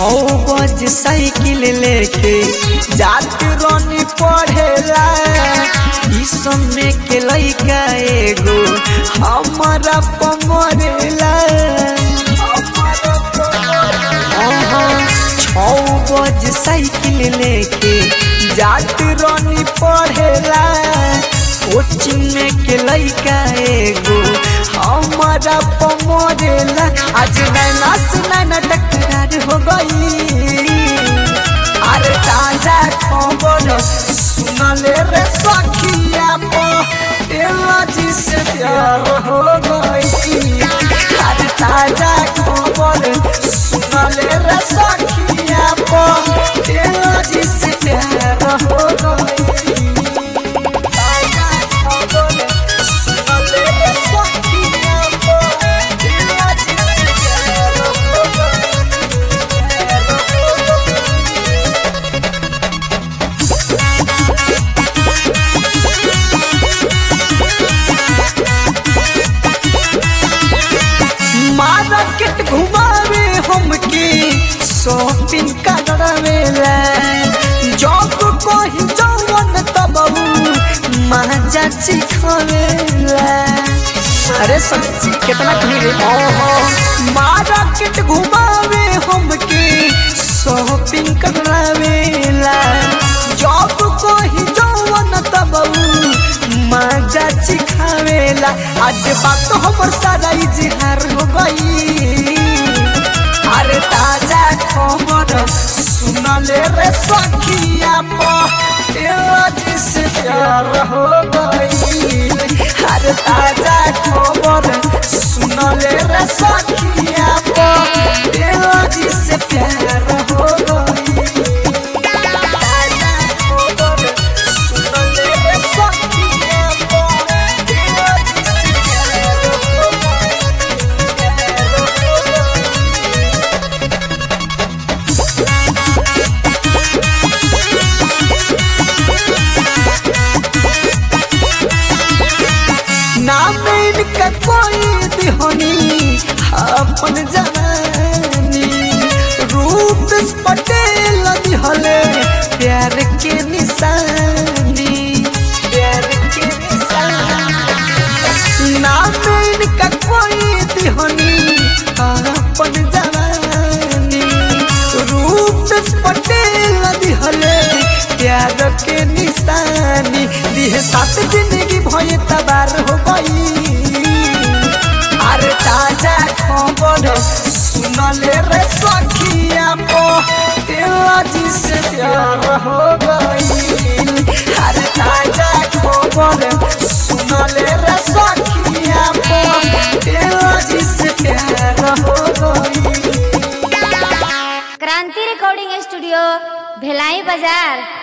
छौ बज साइकिल लेके जात रनी पढ़ेला ई समय के लइका एगो हमारा पमरेला छौ बज साइकिल लेके जात रनी पढ़ेला कोचिंग में के लइका एगो हमारा पमरेला आज नैना से नैना टकरार हो गई अरे ताजा खबर सुनले रे सखिया पटेला जी से प्यार हो गई अरे ताजा खबर सुनले रे सखिया पटेला जी से प्यार हो गई ताजा खबर सुनले रे सखिया पटेला जी से प्यार हो गई मार्केट घुमावे हमके शॉपिंग करावेला जब कहीं जवन तब मजा चिखावेला अरे सच्ची कितना कहीं रे मार्केट घुमावे हमके शॉपिंग करावेला जब कहीं जवन तब मजा चिखावेला आज बात हमर सारा इजहार हो गई अरे ताजा खबर सुनले रे सखिया पटेला जी से प्यार हो गई अरे ताजा खबर सुनले रे सखिया पटेला जी से प्यार हो गई ताजा खबर सुनले रे सखिया पटेला जी से प्यार हो गई प्यार हो गई नाम इनका कोई दिहोनी अपन जवानी रूप पटेल दिहले प्यार के निशानी प्यार के निशानी नाम इनका कोई दिहोनी अपन जवानी रूप पटेल दिहले प्यार के निशानी दिहे सात जिंदगी भय तबार हो गई अरे ताजा खबर सुनले रे सखिया पटेला जी से प्यार हो गई अरे ताजा खबर सुनले रे सखिया पटेला जी से प्यार हो गई क्रांति रिकॉर्डिंग स्टूडियो भिलाई बाजार